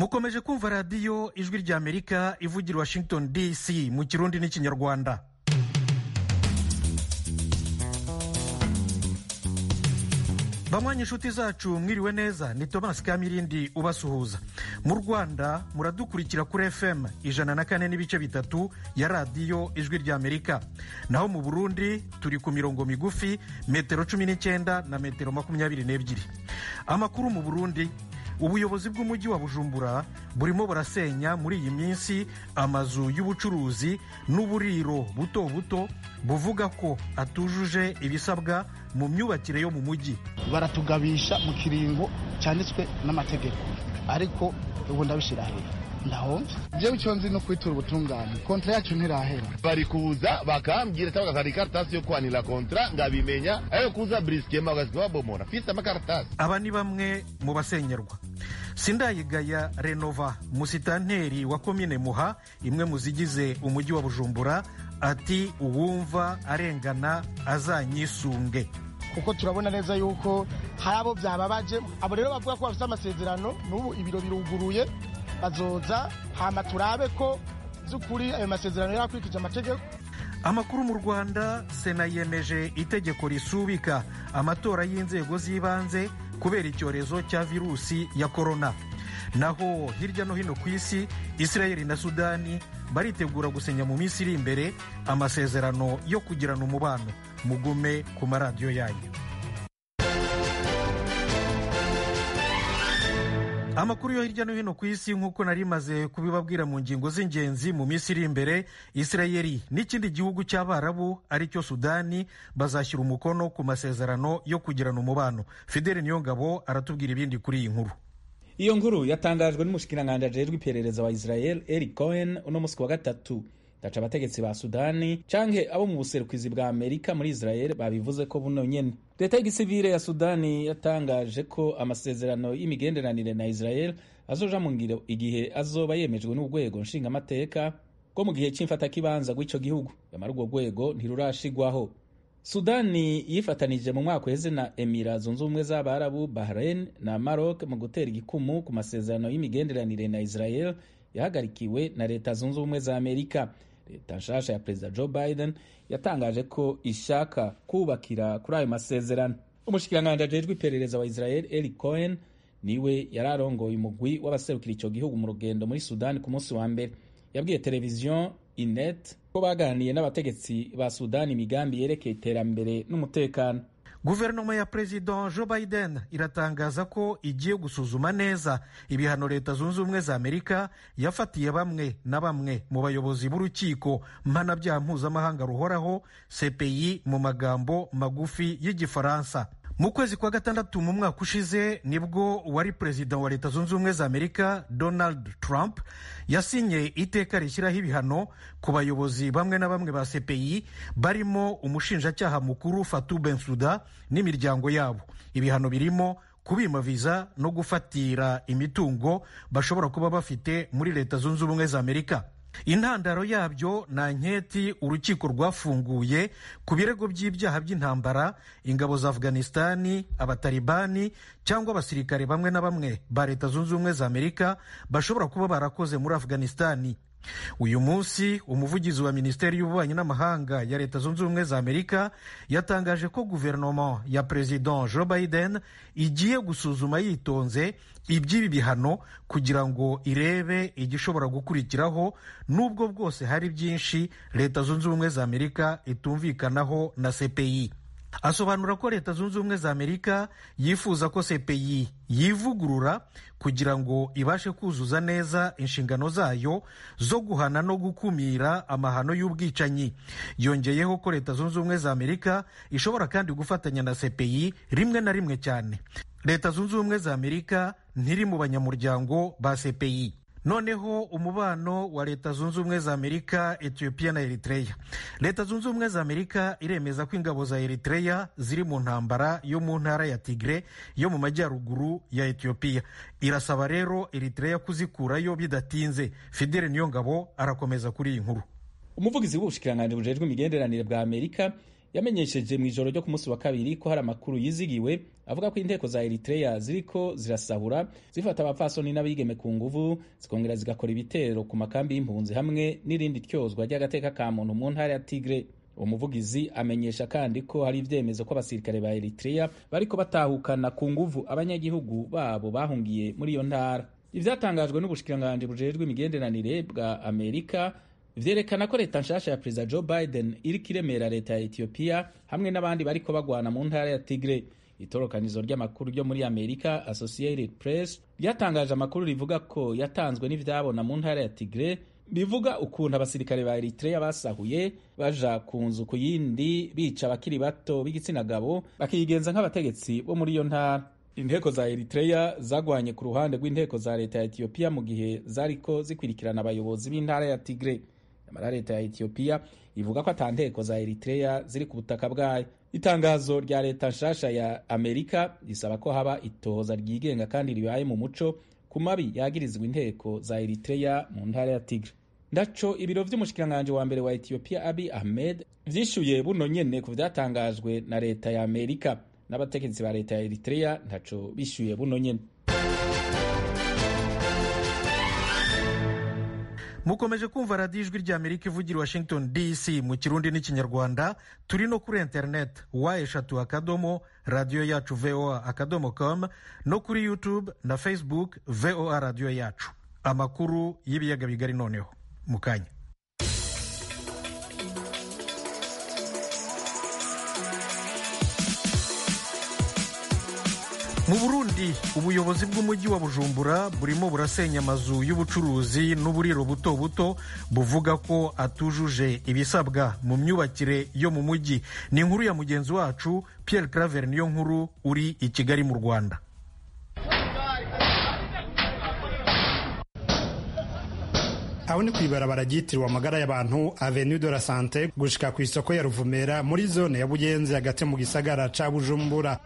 mukomeje kumva radiyo ijwi ry'amerika ivugira washington dc mu kirundi n'ikinyarwanda bamwanya inshuti zacu mwiriwe neza ni thomas kamirindi ubasuhuza mu rwanda muradukurikira kuri fm ijana na kane n'ibice bitatu ya radiyo ijwi ry'amerika naho mu burundi turi ku mirongo migufi metero cumi n'icyenda na metero makumyabiri n'ebyiri amakuru mu burundi ubuyobozi bw'umujyi wa bujumbura burimo burasenya muri iyi minsi amazu y'ubucuruzi n'uburiro buto buto buvuga ko atujuje ibisabwa mu myubakire yo mu mujyi baratugabisha mu kiringo cyanditswe n'amategeko ariko ubu ndabishyira hejuru ndahomba jewe icyo nzi no kwitura ubutungane kontra yacu ntirahera bari kuza bakambwira cyangwa bakazana ikaratasi yo kwanira kontra ngabimenya ayo kuza briskema bagasiga babomora fise amakaratasi aba ni bamwe mu basenyerwa sindayigaya renova musitanteri wa komine muha imwe mu zigize umujyi wa bujumbura ati uwumva arengana azanyisunge kuko turabona neza yuko hari abo byababaje abo rero bavuga ko bafite amasezerano n'ubu ibiro biruguruye bazoza hama turabe ko by'ukuri ayo masezerano yarakurikije amategeko amakuru mu rwanda sena yemeje itegeko risubika amatora y'inzego z'ibanze kubera icyorezo cya virusi ya korona naho hirya no hino ku isi israel na sudani baritegura gusenya mu minsi iri imbere amasezerano yo kugirana umubano mugume ku maradiyo yanyu amakuru yo hirya no hino ku isi nk'uko nari maze kubibabwira mu ngingo z'ingenzi mu minsi iri imbere isirayeli n'ikindi gihugu cy'abarabu ari cyo sudani bazashyira umukono ku masezerano yo kugirana umubano fideli niyongabo aratubwira ibindi kuri iyi nkuru iyo nkuru yatangajwe n'umushikiranganji ajejwe iperereza wa israel eric cohen uno musi wa gatatu daca abategetsi ba sudani canke abo mu buserukizi bwa amerika muri israel babivuze ko buno nyene leta y'igisivile ya sudani yatangaje ko amasezerano y'imigenderanire na israel azoja mu ngiro igihe azoba yemejwe n'urwego nshingamateka rwo mu gihe c'imfatakibanza rw'ico gihugu yamara urwo rwego ntirurashigwaho sudani yifatanije mu mwaka uheze na emira zunze ubumwe z'abarabu bahrain na maroc mu gutera igikumu ku masezerano y'imigenderanire na israel yahagarikiwe na leta zunze ubumwe za amerika leta nshasha ya perezida joe biden yatangaje ko ishaka kubakira kuri ayo masezerano umushikiranganji ajejwe iperereza wa israel eli cohen niwe yari arongoye umugwi w'abaserukira icyo gihugu mu rugendo muri sudani ku munsi wa mbere yabwiye televiziyo inet ko baganiriye n'abategetsi ba sudani imigambi yerekeye iterambere n'umutekano guverinoma ya perezida joe biden iratangaza ko igiye gusuzuma neza ibihano leta zunze ubumwe za amerika yafatiye bamwe na bamwe mu bayobozi b'urukiko mpanabyaha mpuzamahanga ruhoraho cpi mu magambo magufi y'igifaransa mu kwezi kwa gatandatu mu mwaka ushize nibwo uwari perezida wa leta zunze ubumwe za amerika donald trump yasinye iteka rishyiraho ibihano ku bayobozi bamwe na bamwe ba cpi barimo umushinjacyaha mukuru fatu bensuda n'imiryango yabo ibihano birimo kubima viza no gufatira imitungo bashobora kuba bafite muri leta zunze ubumwe za amerika intandaro yabyo ni anketi urukiko rwafunguye ku birego by'ibyaha by'intambara ingabo za afghanistani abatalibani cyangwa abasirikare bamwe na bamwe ba leta zunze ubumwe za amerika bashobora kuba barakoze muri afghanistani uyu munsi umuvugizi wa minisiteri y'ububanyi n'amahanga ya leta zunze ubumwe za amerika yatangaje ko guverinoma ya perezida joe biden igiye gusuzuma yitonze iby'ibi bihano kugira ngo irebe igishobora gukurikiraho n'ubwo bwose hari byinshi leta zunze ubumwe za amerika itumvikanaho na cpi asobanura ko leta zunze ubumwe za amerika yifuza ko cpi yivugurura kugira ngo ibashe kuzuza neza inshingano zayo zo guhana no gukumira amahano y'ubwicanyi yongeyeho ko leta zunze ubumwe za amerika ishobora kandi gufatanya na cpi rimwe na rimwe cyane leta zunze ubumwe za amerika ntiri mu banyamuryango ba cpi noneho umubano wa leta zunze ubumwe za amerika etiyopiya na eritreya leta zunze ubumwe za amerika iremeza ko ingabo za eritreya ziri mu ntambara yo mu ntara ya tigre yo mu majyaruguru ya etiyopiya irasaba rero eritreya kuzikurayo bidatinze fidele niyo ngabo arakomeza kuri iyi nkuru umuvugizi w'ubushikiranganji bujejwe imigenderanire bwa amerika yamenyesheje mu ijoro ryo ku munsi wa kabiri ko hari amakuru yizigiwe avuga ko inteko za eritrea ziriko zirasahura zifata abapfasoni n'abigeme ku nguvu zikongera zigakora ibitero ku makambi y'impunzi hamwe n'irindi tyozwa ry'agateka ka muntu mu ntara ya tigre uwo muvugizi amenyesha kandi ko hari ibyemezo ko abasirikare ba eritrea bariko batahukana ku nguvu abanyagihugu babo bahungiye muri iyo ntara ivyatangajwe n'ubushikiranganji bujejwe imigenderanire bwa amerika vyerekana ko leta nshasha ya perezida joe biden iriko iremera leta ya ethiopia hamwe n'abandi bariko bagwana mu ntara ya tigre itorokanizo ry'amakuru ryo muri amerika associated press ryatangaje amakuru rivuga ko yatanzwe n'ivyabona mu ntara ya tigre bivuga ukuntu abasirikare ba eritrea basahuye baja ku nzu ku yindi bica abakiri bato b'igitsina gabo bakigenza nk'abategetsi bo muri iyo ntara inteko za eritrea zagwanye ku ruhande rw'inteko za leta ya etiyopiya mu gihe zariko zikurikirana abayobozi b'intara ya tigre nyamara leta ya etiyopiya ivuga ko ata nteko za eritrea ziri ku butaka bwayo itangazo rya leta nshasha ya amerika risaba ko haba itohoza ryigenga kandi ribaye mu muco ku mabi yagirizwa inteko za eritrea mu ntara ya tigre ndaco ibiro vy'umushikiranganji wa mbere wa etiyopiya abi ahmed vyishuye buno nyene ku vyatangajwe na leta ya amerika n'abategetsi ba leta ya eritrea ntaco bishyuye buno nyene mukomeje kumva radiyo ijwi rya amerika ivugira washington dc mu kirundi n'ikinyarwanda turi no kuri interineti wa eshatu akadomo radiyo yacu voa akadomo com no kuri youtube na facebook voa radiyo yacu amakuru y'ibiyaga bigari noneho mu kanya mu burundi ubuyobozi bw'umujyi wa bujumbura burimo burasenya amazu y'ubucuruzi n'uburiro buto buto buvuga ko atujuje ibisabwa mu myubakire yo mu mujyi ni inkuru ya mugenzi wacu Pierre Claver niyo nkuru uri i kigali mu rwanda aho ni kw'ibarabara ryitiriwe amagara y'abantu avenue de la sante gushika ku isoko ya ruvumera muri zone ya bugenzi hagati mu gisagara ca bujumbura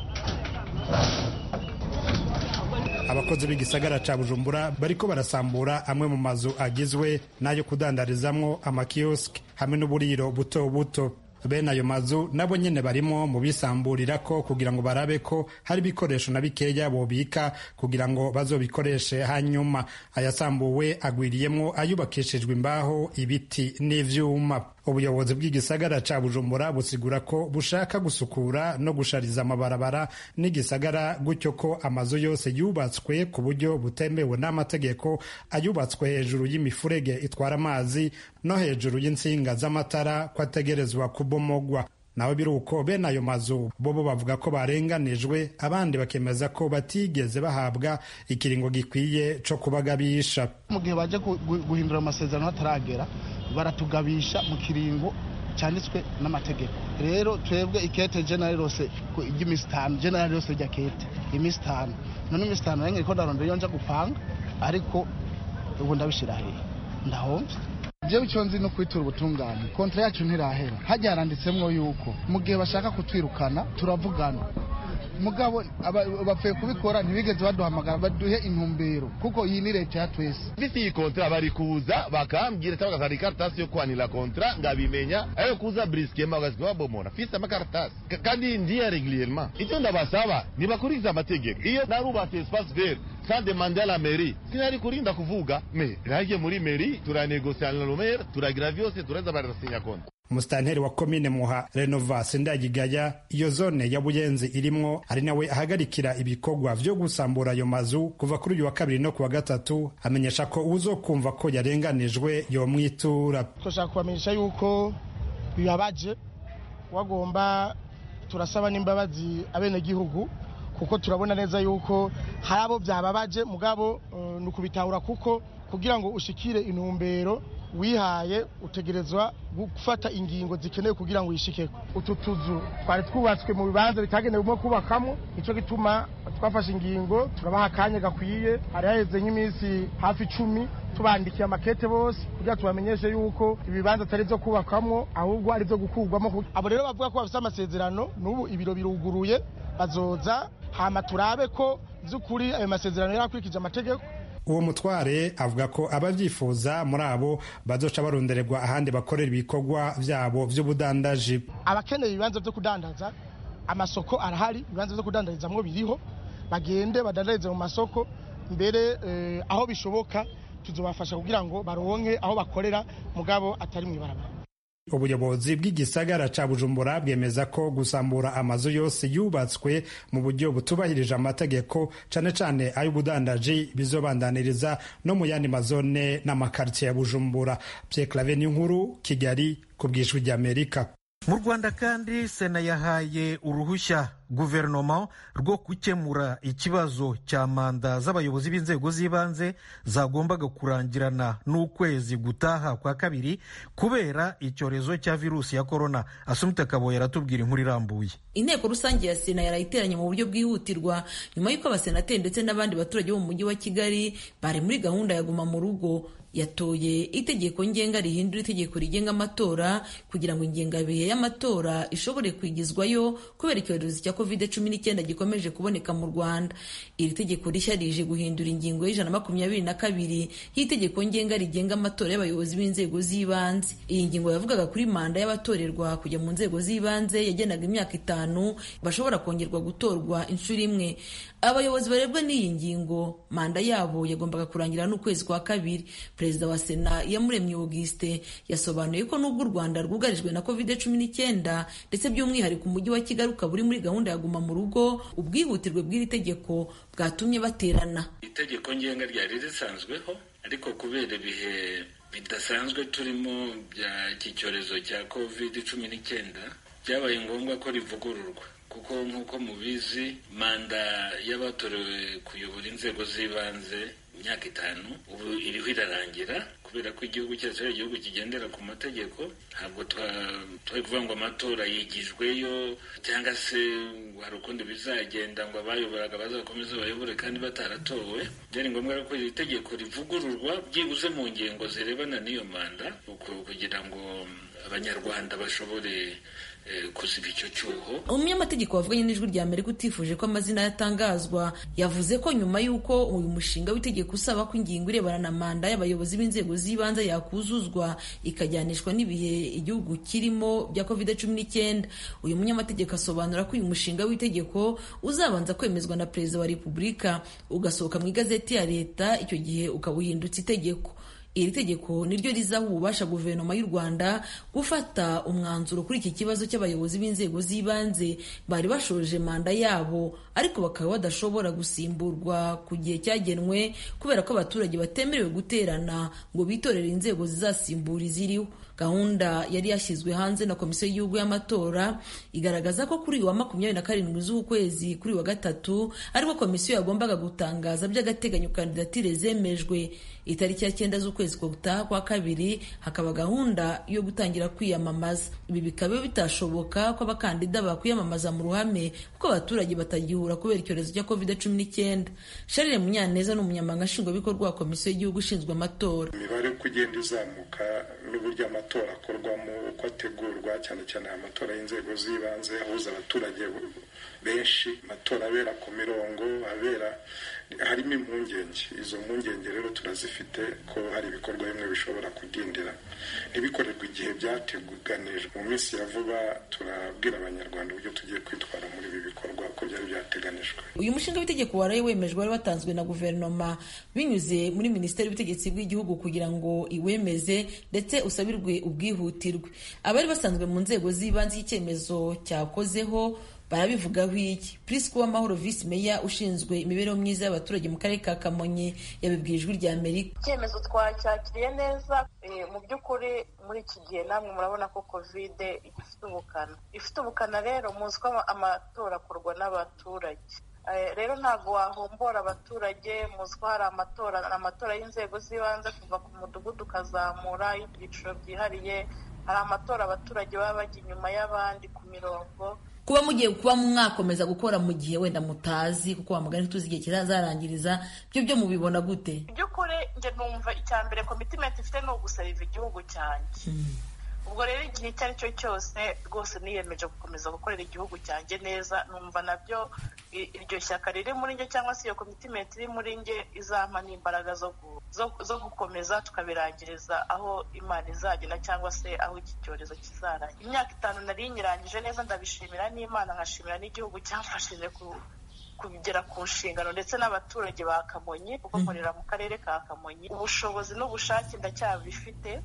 abakozi b'igisagara ca bujumbura bariko barasambura amwe mu mazu agizwe n'ayo kudandarizamwo amakiyosiki hamwe n'uburiro buto buto bene ayo mazu nabo nyene barimo mu bisamburirako kugira ngo barabe ko hari ibikoresho na bikeya bobika kugira ngo bazobikoreshe hanyuma ayasambuwe agwiriyemwo ayubakishijwe imbaho ibiti n'ivyuma ubuyobozi bw'igisagara ca bujumbura busigura ko bushaka gusukura no gushariza amabarabara n'igisagara gutyo ko amazu yose yubatswe ku buryo butemewe n'amategeko ayubatswe hejuru y'imifurege itwara amazi no hejuru y'insinga z'amatara ko ategerezwa kubomogwa naho biri uko bene ayo mazu bobo bavuga ko barenganijwe abandi bakemeza ko batigeze bahabwa ikiringo gikwiye co kubagabisha mu gihe baje guhindura amasezerano hataragera baratugabisha mu kiringo cyanditswe n'amategeko rero twebwe ikete generali rose ry'iminsi itanu generali rose rya kete iminsi itanu none iminsi itanu nange ko ndarondera iyo nja gupanga ariko ubu ndabishira hehe ndahomvye jewe icyo nzi no kwitura ubutungane kontra yacu ntirahera hajya haranditsemwo yuko mu gihe bashaka kutwirukana turavugana mugabo bapfuye kubikora ntibigeze baduhamagara baduhe intumbero kuko iyi ni leta ya twese mfise iyi kontra bari kuza bakambwira cyangwa bakazana ikaratasi yo kwanira kontra ngabimenya ayo kuza briskema bagasiga babomora mfise amakaratasi kandi ndiya regulierement icyo ndabasaba ntibakurikiza amategeko iyo narubatse espace vert sans demander à la mairie sinari kurinda kuvuga me nagiye muri mairie turanegosia na lomere turagira vyose tureza barasinya kontra umusitanteri wa komine muha renovasi ndagigaya iyo zone ya buyenzi irimwo ari nawe ahagarikira ibikorwa vyo gusambura ayo mazu kuva kuri uyu wa kabiri no ku wa gatatu amenyesha ko uzokumva ko yarenganijwe yomwitura turashaka kubamenyesha yuko bibabaje wagomba turasaba n'imbabazi abenegihugu kuko turabona neza yuko hari abo byababaje mugabo uh, ni ukubitahura kuko kugira ngo ushikire intumbero wihaye utegerezwa gufata ingingo zikenewe kugira ngo uyishikeko utu tuzu twari twubatswe mu bibanza bitagenewemo kubakamo nicyo gituma twafashe ingingo turabaha akanya gakwiye hari haheze nk'iminsi hafi icumi tubandikiye amakete bose kugira tubamenyeshe yuko ibibanza atari byo kubakwamo ahubwo ari byo gukurwamo abo rero bavuga ko bafite amasezerano n'ubu ibiro biruguruye bazoza hama turabe ko by'ukuri ayo masezerano yarakurikije amategeko uwo mutware avuga ko ababyifuza muri abo bazoca barondererwa ahandi bakorera ibikorwa vyabo vy'ubudandaji abakeneye ibibanza byo kudandaza amasoko arahari ibibanza byo kudandarizamwo biriho bagende badandarize mu masoko mbere eh, aho bishoboka tuzobafasha kugira ngo baronke aho bakorera mugabo atari mu ibarabara ubuyobozi bw'igisagara ca bujumbura bwemeza ko gusambura amazu yose yubatswe mu buryo butubahirije amategeko cane cane ay'ubudandaji bizobandaniriza no mu yandi mazone n'amakartiye ya bujumbura pierre clave n'inkuru kigali ku bw'ijwi ry'amerika mu rwanda kandi sena yahaye uruhushya guverinoma rwo gukemura ikibazo cya manda z'abayobozi b'inzego z'ibanze zagombaga kurangirana n'ukwezi gutaha kwa kabiri kubera icyorezo cya virusi ya korona asumita kaboye aratubwira inkuru irambuye inteko rusange ya sena yarayiteranye mu buryo bwihutirwa nyuma y'uko abasenateri ndetse n'abandi baturage bo mu mujyi wa kigali bari muri gahunda ya guma mu rugo yatoye itegeko ngenga rihindura itegeko rigenga amatora kugira ngo ingengabihe y'amatora ishobore kwigizwayo kubera icyorezo cya covid cumi n'icyenda gikomeje kuboneka mu rwanda iri tegeko rishya rije guhindura ingingo y'ijana makumyabiri na kabiri y'itegeko ngenga rigenga amatora y'abayobozi b'inzego z'ibanze iyi ngingo yavugaga kuri manda y'abatorerwa kujya mu nzego z'ibanze yagenaga imyaka itanu bashobora kongerwa gutorwa inshuro imwe abayobozi barebwa n'iyi ngingo manda yabo yagombaga kurangira n'ukwezi kwa kabiri perezida wa sena iyamuremye auguste yasobanuye ko n'ubwo u rwanda rwugarijwe na covid cumi n'icyenda ndetse by'umwihariko umujyi wa kigali ukaba uri muri gahunda ya guma mu rugo ubwihutirwe bw'iri tegeko bwatumye baterana itegeko ngenga ryari risanzweho ariko kubera ibihe bidasanzwe turimo bya iki cyorezo cya covid cumi n'icyenda byabaye ngombwa ko rivugururwa kuko nk'uko mubizi manda y'abatorewe kuyobora inzego z'ibanze imyaka itanu ubu iriho irarangira kubera ko igihugu cyacu ari igihugu kigendera ku mategeko ntabwo twari kuvuga ngo amatora yigijweyo cyangwa se hari ukundi bizagenda ngo abayoboraga bazakomeze bayobore kandi bataratowe byari ngombwa ko iri tegeko rivugururwa byibuze mu ngingo zirebana n'iyo manda kugira ngo abanyarwanda bashobore kuziba icyo cyuho umunyamategeko wavuganye n'ijwi rya amerika utifuje ko amazina yatangazwa yavuze ko nyuma y'uko uyu mushinga w'itegeko usaba ko ingingo irebana na manda y'abayobozi b'inzego z'ibanze yakuzuzwa ikajyanishwa n'ibihe igihugu kirimo bya covid cumi n'icyenda uyu munyamategeko asobanura ko uyu mushinga w'itegeko uzabanza kwemezwa na perezida wa repubulika ugasohoka mu igazeti ya leta icyo gihe ukaba uhindutse itegeko iri tegeko niryo rizaha ububasha guverinoma y'u rwanda gufata umwanzuro kuri iki kibazo cy'abayobozi b'inzego z'ibanze bari bashoje manda yabo ariko bakaba badashobora gusimburwa ku gihe cyagenwe kubera ko abaturage batemerewe guterana ngo bitorere inzego zizasimbura iziriho gahunda yari yashyizwe hanze na komisiyo y'igihugu y'amatora igaragaza ko kuri uyu wa makumyabiri na karindwi z'ukwezi kuri uyu wa gatatu ariko komisiyo yagombaga gutangaza by'agateganyo kandidatire zemejwe itariki ya cyenda z'ukwezi gutaha kwa kabiri hakaba gahunda yo gutangira kwiyamamaza ibi bikaba bitashoboka ko abakandida bakwiyamamaza mu ruhame kuko abaturage batagihura kubera icyorezo cya covid cumi n'icyenda sharire munyaneza ni umunyamabanga nshingwabikorwa wa komisiyo y'igihugu ishinzwe amatora imibare uko igenda izamuka n'uburyo amatora akorwamo uko ategurwa cyane cyane amatora y'inzego z'ibanze ahuza abaturage benshi amatora abera ku mirongo abera harimo impungenge izo mpungenge rero turazifite ko hari ibikorwa bimwe bishobora kudindira ntibikorerwe igihe byateganijwe mu minsi ya vuba turabwira abanyarwanda uburyo tugiye kwitwara muri ibi bikorwa ko byari byateganijwe uyu mushinga w'itegeko waraye wemejwe wari watanzwe na guverinoma binyuze muri minisiteri y'ubutegetsi bw'igihugu kugira ngo iwemeze ndetse usabirwe ubwihutirwe abari basanzwe mu nzego z'ibanze icyemezo cyakozeho barabivugaho iki prisco w'amahoro visi meya ushinzwe imibereho myiza y'abaturage mu karere ka kamonyi yabibwiye ijwi rya amerika icyemezo twacyakiriye neza mu by'ukuri muri iki gihe namwe murabona ko kovide ifite ubukana ifite ubukana rero muzi ko amatora akorwa n'abaturage rero ntabwo wahombora abaturage muzi ko hari amatora amatora y'inzego z'ibanze kuva ku mudugudu ukazamura ibyiciro byihariye hari amatora abaturage baba bajya inyuma y'abandi ku mirongo kuba mugiye kuba mwakomeza gukora mu gihe wenda mutazi kuko wamugani tuzi igihe kizazarangiriza byo byo mubibona gute by'ukuri njye numva icya mbere komitimenti ifite ni ugusariva igihugu cyanjye ubwo rero igihe icyo ari cyo cyose rwose niyemeje gukomeza gukorera igihugu cyanjye neza numva nabyo iryo shyaka riri muri njye cyangwa se iyo komitimenti iri muri njye izampa n'imbaraga zo gukomeza tukabirangiriza aho imana izagena cyangwa se aho iki cyorezo kizarangira imyaka itanu nari nyirangije neza ndabishimira n'imana nkashimira n'igihugu cyamfashije kugera ku nshingano ndetse n'abaturage ba kamonyi kuko nkorera mu karere ka kamonyi ubushobozi n'ubushake ndacyabifite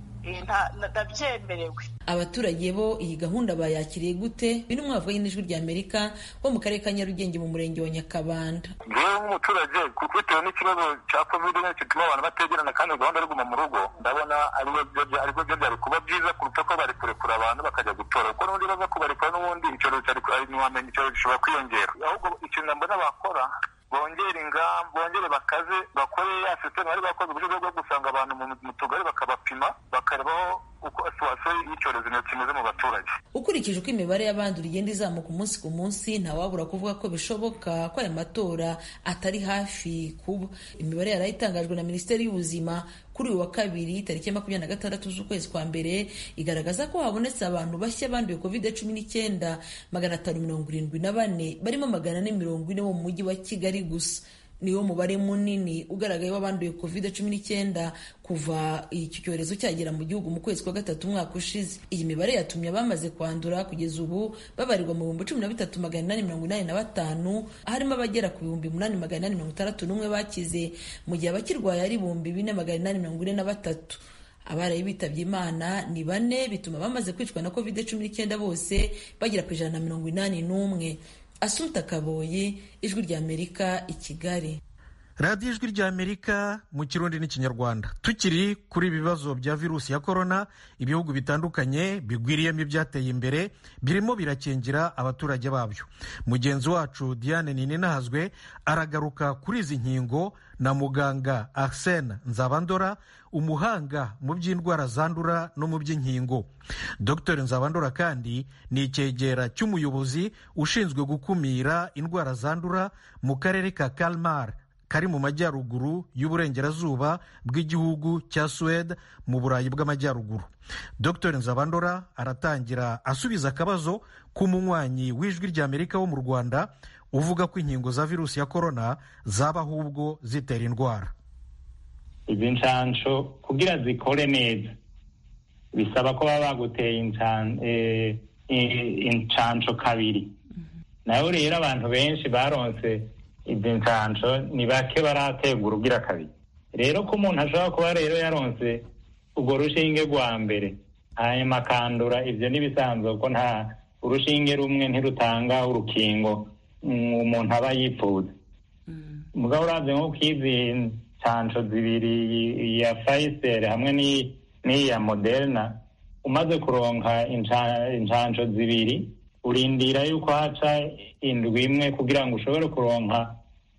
ndabyemerewe abaturage bo iyi gahunda bayakiriye gute biri mu y'ijwi rya amerika bo mu karere ka nyarugenge mu murenge wa nyakabanda ngewe nk'umuturage bitewe n'ikibazo cya kovide nyine gituma abantu bategerana kandi gahunda ari guma mu rugo ndabona aribwo byo byari kuba byiza kuruta ko bari kurekura abantu bakajya gutora kuko n'ubundi baza kubarekura n'ubundi icyorezo ntiwamenya icyorezo gishobora kwiyongera ahubwo ikintu mbona bakora bongere ingamba bongere bakaze bakore ya sisiteme bari bakoze uburyo bwo gusanga abantu mu tugari bakabapima bakarebaho uko situwasiyo y'icyorezo kimeze mu baturage ukurikije uko imibare y'abandura igenda izamuka umunsi ku munsi ntawabura kuvuga ko bishoboka ko aya matora atari hafi kuba imibare yari itangajwe na minisiteri y'ubuzima kuri uyu wa kabiri tariki ya makumyabiri na gatandatu z'ukwezi kwa mbere igaragaza ko habonetse abantu bashya banduye covid cumi n'icyenda magana atanu mirongo irindwi na bane barimo magana ane mirongo ine bo mu mujyi wa kigali gusa niwo mubare munini ugaragaye w'abanduye covid cumi n'icyenda kuva iki cyorezo cyagera mu gihugu mu kwezi kwa gatatu umwaka ushize iyi mibare yatumye abamaze kwandura kugeza ubu babarirwa mu bihumbi cumi na bitatu magana inani mirongo inani na batanu harimo abagera ku bihumbi umunani magana inani mirongo itandatu n'umwe bakize mu gihe abakirwaye ari ibihumbi bine magana inani mirongo ine na batatu abaraye bitabye imana ni bane bituma bamaze kwicwa na covid cumi n'icyenda bose bagera ku ijana na mirongo inani n'umwe Asumta Kaboye ijwi rya Amerika i Kigali radiyo ijwi rya amerika mu kirundi n'ikinyarwanda tukiri kuri ibi bibazo bya virusi ya korona ibihugu bitandukanye bigwiriyemo ibyateye imbere birimo birakingira abaturage babyo mugenzi wacu diane ninahazwe aragaruka kuri izi nkingo na muganga arsene nzabandora umuhanga mu by'indwara zandura no mu by'inkingo dr nzabandora kandi ni icyegera cy'umuyobozi ushinzwe gukumira indwara zandura mu karere ka kalmar kari mu majyaruguru y'uburengerazuba bw'igihugu cya suwede mu burayi bw'amajyaruguru dr nzabandora aratangira asubiza akabazo k'umunywanyi w'ijwi ry'amerika wo mu rwanda uvuga ko inkingo za virusi ya korona zaba ahubwo zitera indwara izi nshansho kugira zikore neza bisaba ko baba baguteye inshansho kabiri nayo rero abantu benshi baronse izi nshansho ni bake barategura ugira kabiri rero ko umuntu ashobora kuba rero yaronse urwo rushinge rwa mbere hanyuma akandura ibyo n'ibisanzwe ko nta urushinge rumwe ntirutanga urukingo umuntu aba yipfuza mugabo urabye nko k'izi nshansho zibiri iya fayiseri hamwe n'iya moderna umaze kuronka inshansho zibiri urindira yuko haca indwi imwe kugira ngo ushobore kuronka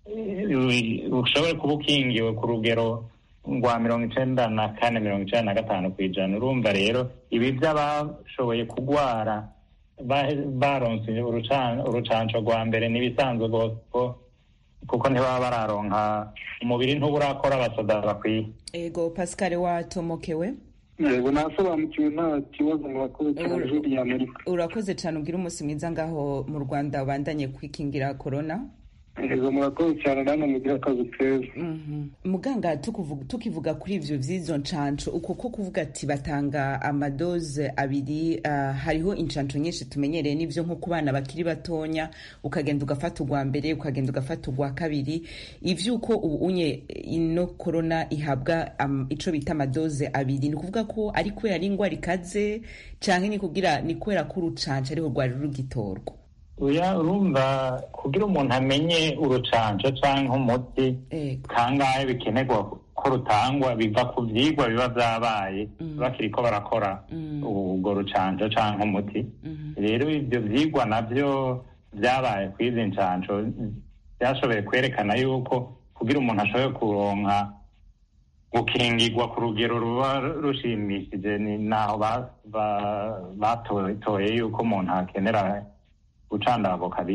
ushobore kuba ukingiwe ku rugero rwa mirongo icenda na kane mirongo icenda na gatanu ku ijana urumva rero ibi by'abashoboye kugwara baronse urucanco rwa mbere n'ibisanzwe rwose kuko ntibaba bararonka umubiri ntuburakora abasoda bakwiye ego pascal watomokewe yego nasobanukiwe nta kibazo murakoze cyane ijwi rya amerika urakoze cyane ubwira umunsi mwiza ngaho mu rwanda ubandanye kwikingira korona yego murakoze cyane namwe mugira akazi keza muganga tukivuga kuri ivyo vy'izo nshansho uko ko kuvuga ati batanga amadoze abiri uh, hariho inshansho nyinshi tumenyereye n'ivyo nko ku bana bakiri batonya ukagenda ugafata urwa mbere ukagenda ugafata urwa kabiri ivyuko ubu unye ino korona ihabwa um, ico bita amadoze abiri ni kuvuga ko ari kubera ari ingwara ikaze canke ni kugira ni kubera ko urucanco ariho rwari rugitorwa uya urumva kugira umuntu amenye urucanco canke umuti kangahe bikenerwa ko rutangwa biva ku vyigwa biba vyabaye bakiriko barakora urwo rucanco canke umuti rero ivyo vyigwa navyo vyabaye kw'izi ncanco vyashoboye kwerekana yuko kugira umuntu ashoboye kuronka gukingirwa ku rugero ruba rushimishije ni naho batoye yuko umuntu akenera gucandagwa kabiri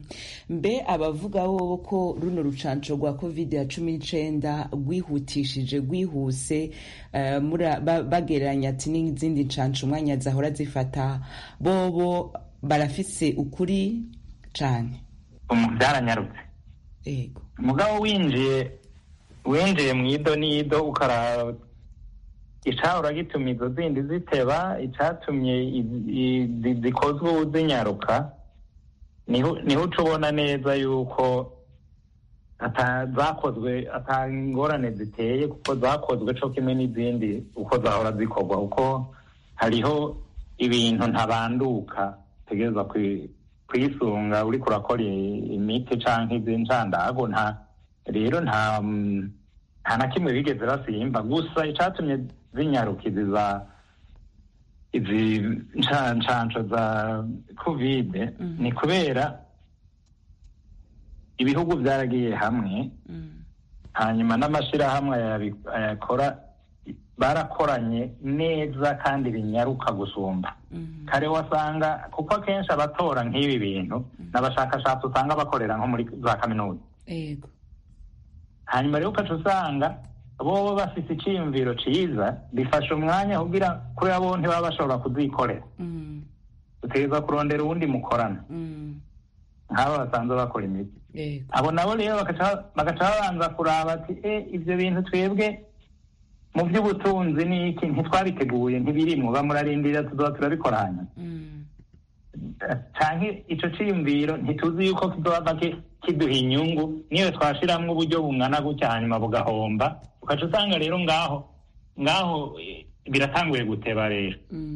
mbe abavuga bo ko runo rucanco rwa covid ya cumi n'icenda rwihutishije rwihuse eh, mura- ba- bagereranya ati n'izindi ncanco umwanya zahora zifata bobo barafise ukuri cane umu byaranyarutse yego mugabo winjiye winjiye mu ido n'ido ukaraba icahora gituma izo zindi ziteba icatumye i- i- zi- zikozwe ubu zinyaruka niho niho uca ubona neza yuko ata- zakozwe ata ngorane ziteye kuko zakozwe co kimwe n'izindi uko zahora zikorwa kuko hariho ibintu ntabanduka utegereza kwi- kwisunga uriko urakora i- imiti canke iz'incandago nta rero nta mm, nta na kimwe bigeze basimba gusa icatumye zinyaruka izi za izi nca- ncanco za kovide ni kubera ibihugu byaragiye hamwe hanyuma n'amashirahamwe ayabi- ayakora barakoranye neza kandi binyaruka gusumba kare wasanga kuko akenshi abatora nk'ibi bintu n'abashakashatsi usanga bakorera nko muri za kaminuza yego hanyuma rero ukaca usanga bobo bafise iciyumviro ciza bifasha umwanya kugira kubera bo ntibaba bashobora kuzikorera utegereza kurondera uwundi mukorana nk'aba basanzwe bakora imiti yego abo nabo rero bagaca bagaca babanza kuraba ati e ivyo bintu twebwe mu by'ubutunzi ni iki ntitwabiteguye ntibirimwo bamurarindira tuzoba turabikora hanyuma canke ico ciyumviro ntituzi yuko kizoba ki- kiduha inyungu niyo twashiramwo uburyo bungana gutya hanyuma bugahomba ukaca usanga rero ngaho ngaho eh, biratanguye guteba rero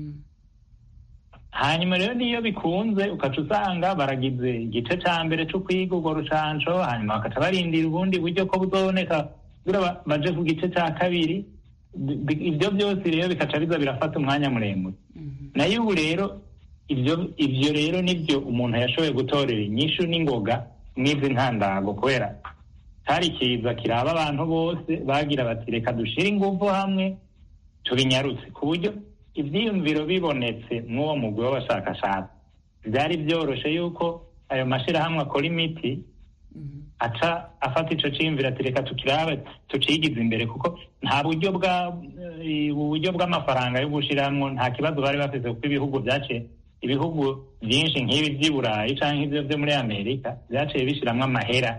hanyuma rero niyo bikunze ukaca usanga baragize igice ca mbere co kwiga urwo rucanco hanyuma bakaca barindira ubundi buryo ko buzoboneka kugira ba- baje ku gice ca kabiri Bi- bi- ibyo byose rero bikaca biza birafata umwanya muremure nayo ubu rero ibyo ibyo rero nibyo umuntu yashoboye gutorera inyishu n'ingoga n'izi ntandago kubera hari ikiza kiraba abantu bose bagira bati reka dushire ingufu hamwe tubinyarutse ku buryo ivyiyumviro bibonetse mw'uwo mugwi w'abashakashatsi byari byoroshe yuko ayo mashirahamwe akora imiti aca afata ico ciyumviro ati reka tukirabe tucigize imbere kuko nta buryo bwa eh, uburyo bw'amafaranga yo gushiramwo nta kibazo bari bafise kuko ibihugu vyaciye ibihugu vyinshi nk'ibi vy'i burayi canke ivyo vyo muri amerika vyaciye bishiramwo amahera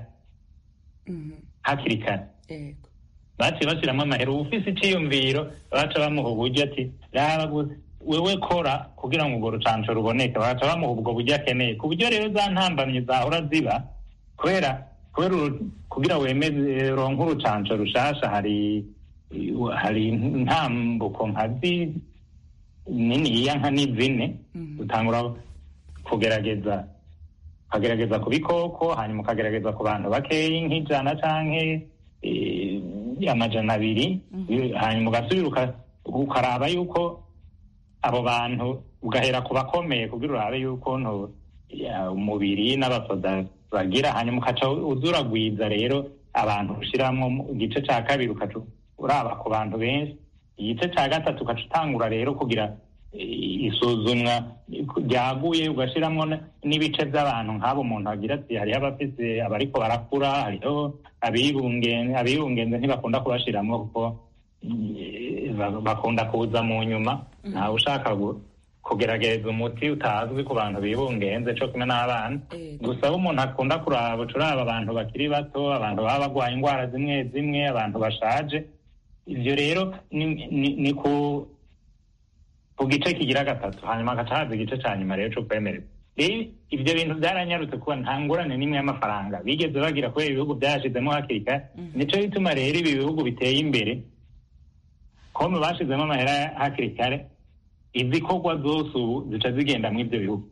hakiri kare yego baciye bashiramwo amahera uwufise iciyumviro baca bamuha uburyo ati raba gusa wewe kora kugira ngo urwo rucanco ruboneke baca bamuha ubwo buryo akeneye ku buryo rero za ntambamyi zahora ziba kubera kubera uru- kugira wemeze ronke urucanco rushasha hari hari intambuko nka zi niniya nka ni zine utangura kugerageza ukagerageza ku bikoko hanyuma ukagerageza ku bantu bakeyi nk'ijana canke eh, amajana abiri hanyuma ugasubira uka- ukaraba yuko abo bantu ugahera ku bakomeye kugira urabe yuko nto ya, umubiri n'abasoda bagira hanyuma ukaca uzuragwiza rero abantu ushiramwo mu igice ca kabiri ukaca uraba ku bantu benshi igice ca gatatu ukaca utangura rero kugira eh, isuzumwa ryaguye ugashiramwo n- n'ibice by'abantu nk'abo umuntu agira ati hariho abafise abariko barakura hariho abibungenze abibungenze ntibakunda kubashiramwo kuko eh, ba- bakunda kuza mu nyuma ntawe ushaka gu- kugerageza umuti utazwi ku bantu bibungenze co kumwe n'abana gusa aho umuntu akunda kuraba uca uraba abantu bakiri bato abantu baba bagwaye indwara zimwe zimwe abantu bashaje ivyo rero ni, ni, ni ku ku gice kigira gatatu hanyuma hagaca haza igice ca nyuma rero co kwemererwa rero ivyo bintu byaranyarutse kuba nta ngorane n'imwe y'amafaranga bigeze bagira kubera ibihugu byashizemo hakiri kare nico gituma rero ibi bihugu biteye imbere kome bashizemo amahera hakiri kare izikorwa zose ubu zica zigenda mu ivyo bihugu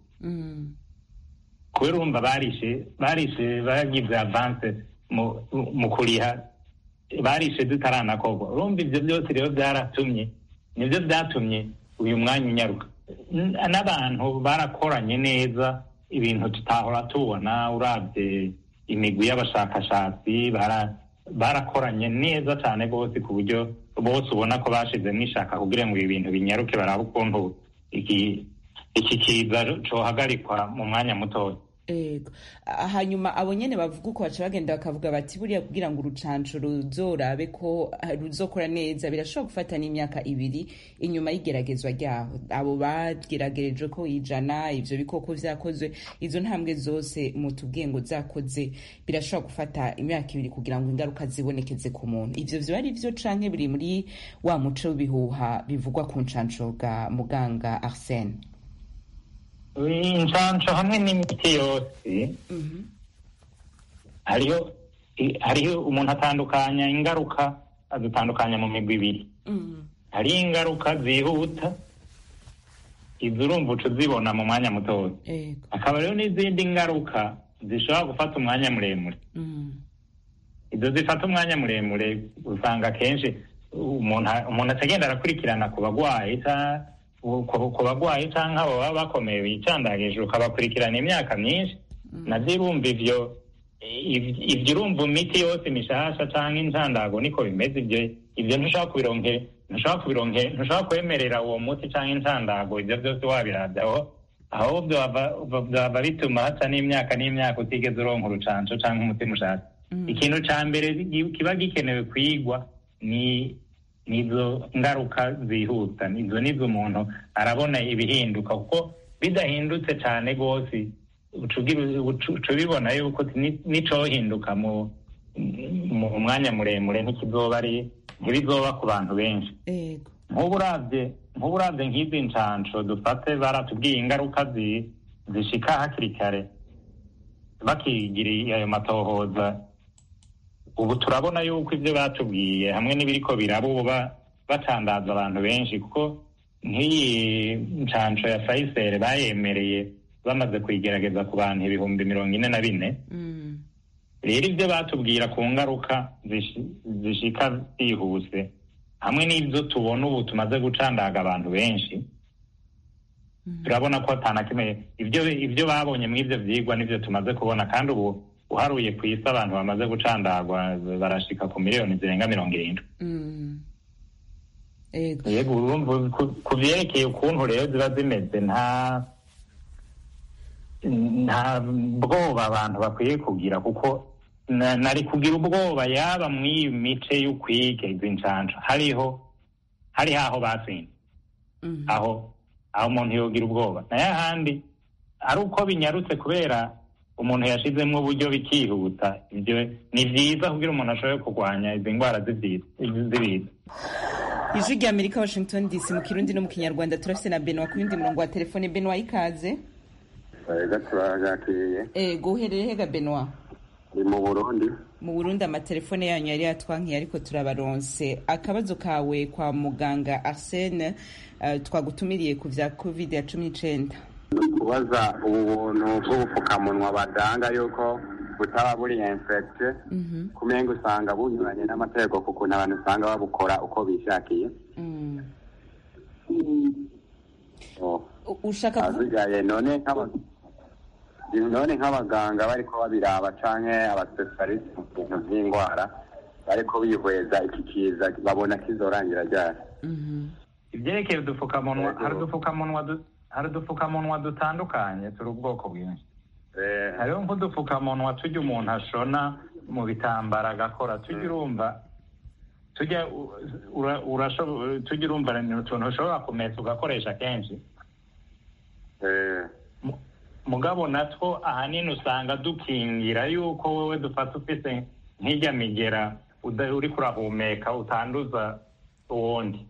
kubera urumva barishe barishe bagize avance mu, mu kuriha barishe zitaranakorwa urumva ivyo byose rero byaratumye nibyo byatumye uyu mwanya unyaruka N- n'abantu barakoranye neza ibintu tutahora tubona urabye imigwi y'abashakashatsi bara- barakoranye neza cyane rwose ku buryo bose ubona ko bashizemo ishaka kugira ngo ibi bintu binyaruke barabe ukuntu iki iki kiza cohagarikwa mu mwanya mutoya Ego. Ah, hanyuma abo nyene bavuga uko baca bagenda bakavuga bati buriya kugira ngo urucanco ruzorabe ko ah, ruzokora neza birashobora gufata n'imyaka ibiri inyuma y'igeragezwa ryaho abo bageragereje ko ijana ivyo bikoko vyakozwe izo ntambwe zose mutubwiye ngo zakoze birashobora gufata imyaka ibiri kugira ngo ingaruka zibonekeze ku muntu ivyo vyo ari vyo canke biri muri wa muco w'ibihuha bivugwa ku ncanco bwa muganga arsene inshanco hamwe n'imiti yose hariho i- hariho umuntu atandukanya ingaruka azitandukanya mu migwi ibiri hariho ingaruka zihuta izo urumva uca uzibona mu mwanya mutoya Ego. hakaba rero n'izindi ngaruka zishobora gufata umwanya muremure izo zifata umwanya muremure usanga akenshi umuntu umuntu atagenda arakurikirana ku bagwayi ca- ku ku bagwayi cyangwa abo baba bakomeye bicandagije ukabakurikirana imyaka myinshi nabyo urumva ivyo iv- ivyo urumva imiti yose mishasha cyangwa incandago niko bimeze ibyo ibyo ntushobora kubironke ntushobora kubironke ntushobora kwemerera uwo muti cyangwa incandago ibyo byose wabirabyaho aho byaba byaba bituma haca n'imyaka n'imyaka utigeze uronka urucanco cyangwa umuti mushasha ikintu ca mbere gi- kiba gikenewe kwigwa ni nizo ngaruka zihuta nizo nizo umuntu arabona ibihinduka kuko bidahindutse cyane rwose uca ugira- uca- uca ubibona yuko ni- nicohinduka mu mu mwanya muremure ntikizoba ari ntibizoba ku bantu benshi Ego. nk'ubu uravye nk'ubu uravye nk'izi ncanco dufate baratubwiye ingaruka zi- zishika hakiri kare bakigiriye ayo matohoza ubu turabona yuko ibyo batubwiye hamwe n'ibiriko biraba ubu ba- batandaza abantu benshi kuko nk'iyi ncanco ya fayisere bayemereye bamaze kuyigerageza ku bantu ibihumbi mirongo ine na bine rero ibyo batubwira ku ngaruka zishi- zishika zihuse hamwe n'ibyo tubona ubu tumaze gucandaga abantu benshi turabona ko atana kimwe ibyo ibyo babonye muri ibyo byigwa nibyo tumaze kubona kandi ubu uharuye ku isi abantu bamaze gucandagwa barashika ku miliyoni zirenga mirongo irindwi Mm. Ego. yego urumva ku- ku vyerekeye ukuntu rero ziba zimeze nta nta bwoba abantu bakwiye kugira kuko na- nari kugira ubwoba yaba mw'iyi mice y'ukwiga izi ncanco hariho hariho aho batsinze aho aho umuntu yogira ubwoba nayo ahandi ari uko binyarutse kubera umuntu yashizemo uburyo bikihuta ibyo ni vyiza kugira umuntu ashobore kurwanya izi ndwara z'ivyiza z'ibiza ijwi rya amerika washington dc mu kirundi no mu kinyarwanda turafise na benwa ku yundi murongo wa telefone benwa ikaze Ega turagakiriye ego uherereye hega benwa ni mu Burundi mu burundi amatelefone yanyu yari yatwankiye ariko turabaronse akabazo kawe kwa muganga arsene uh, twagutumiriye ku vya covid ya cumi n'icenda kubaza ubu buntu bw'ubupfukamunwa badanga yuko butaba buri infecte kumenga usanga bunyuranye n'amategeko ku kuntu abantu usanga babukora uko bishakiye Mm. Oh. U- ushaka kuvuga azigaye none nk'aba- none nk'abaganga bariko babiraba canke abasipesialiste mu bintu vy'indwara bariko bihweza iki kiza babona kizorangira ryari ibyerekeye udupfukamunwa hari udupfukamunwa du- hari udupfukamunwa dutandukanye turi ubwoko bwinshi hariho nk'udupfukamunwa tujya umuntu ashona mu bitambara agakora tujya urumva tujya u- ura- urashobo- tujya urumva ni utuntu ushobora kumesa ugakoresha kenshi Mu- mugabo natwo ahanini usanga dukingira yuko wowe dufata ufise nk'ijya migera uda- uriko urahumeka utanduza uwundi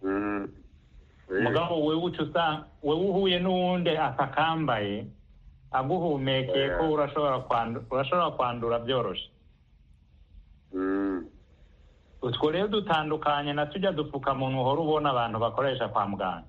mugabo wewe uca usanga wewe uhuye n'uwundi atakambaye aguhumekeye ko urashobora kwandu- urashobora kwandura byoroshe utwo rero dutandukanye na tujya dupfukamunwa uhora ubona abantu bakoresha kwa muganga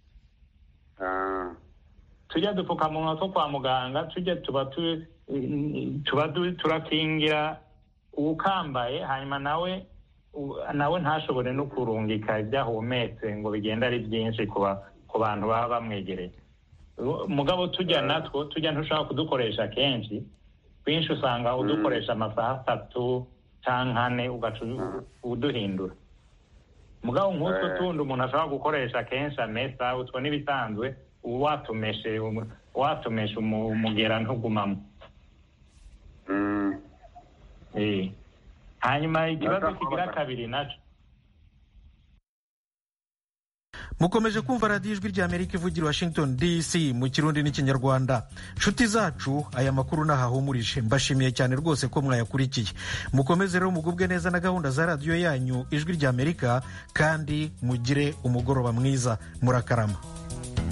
tujya dupfukamunwa two kwa muganga tujya tuba tu- tuba du- turakingira uwukambaye hanyuma nawe u- nawe ntashobore no kurungika ibyo ahumetse ngo bigende ari byinshi ku ba- ku bantu baba bamwegereye Ru- mugabo tujya natwo tujya ntushobora kudukoresha kenshi twinshi usanga udukoresha amasaha atatu cyangwa ane ugaca u- uduhindura mugabo nk'utwo tundi umuntu ashobora gukoresha kenshi amesa utwo n'ibisanzwe watumeshe watumeshe umugera ntugumamo hanyuma ikibazo kigira kabiri naco mukomeje kumva radiyo ijwi rya amerika ivugira washington dc mu kirundi n'ikinyarwanda nshuti zacu aya makuru ntahahumurije mbashimiye cyane rwose ko mwayakurikiye mukomeze rero mugubwe neza na gahunda za radiyo yanyu ijwi rya amerika kandi mugire umugoroba mwiza murakarama